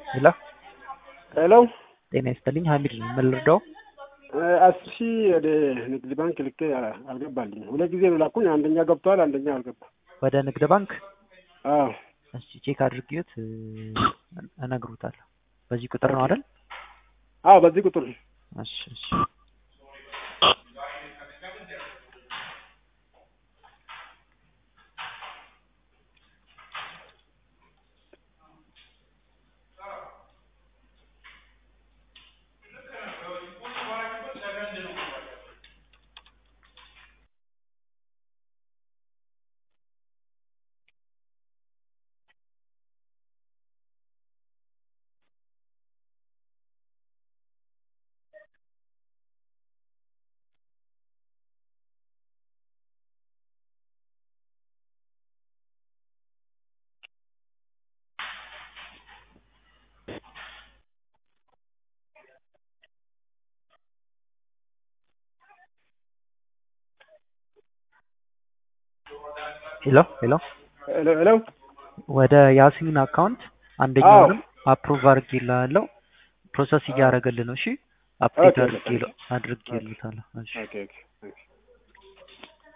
ሄሎ ሄሎ ጤና ይስጥልኝ ሀሚድ ነኝ ምን ልርዳው አስር ሺህ ወደ ንግድ ባንክ ልኬ አልገባልኝ። ሁለት ጊዜ ነው ላኩኝ። አንደኛ ገብቷል፣ አንደኛ አልገባም። ወደ ንግድ ባንክ አዎ እስቲ ቼክ አድርጌት እነግሩታለሁ በዚህ ቁጥር ነው አይደል አዎ፣ በዚህ ቁጥር ነው። እሺ እሺ ሄሎ ሄሎ ሄሎ ሄሎ ወደ ያሲን አካውንት አንደኛውንም አፕሩቭ አድርጌልሃለሁ ፕሮሰስ እያደረገልህ ነው እሺ አፕዴት ኦኬ፣ ኦኬ። አድርጌልሃለሁ እሺ ኦኬ ኦኬ ኦኬ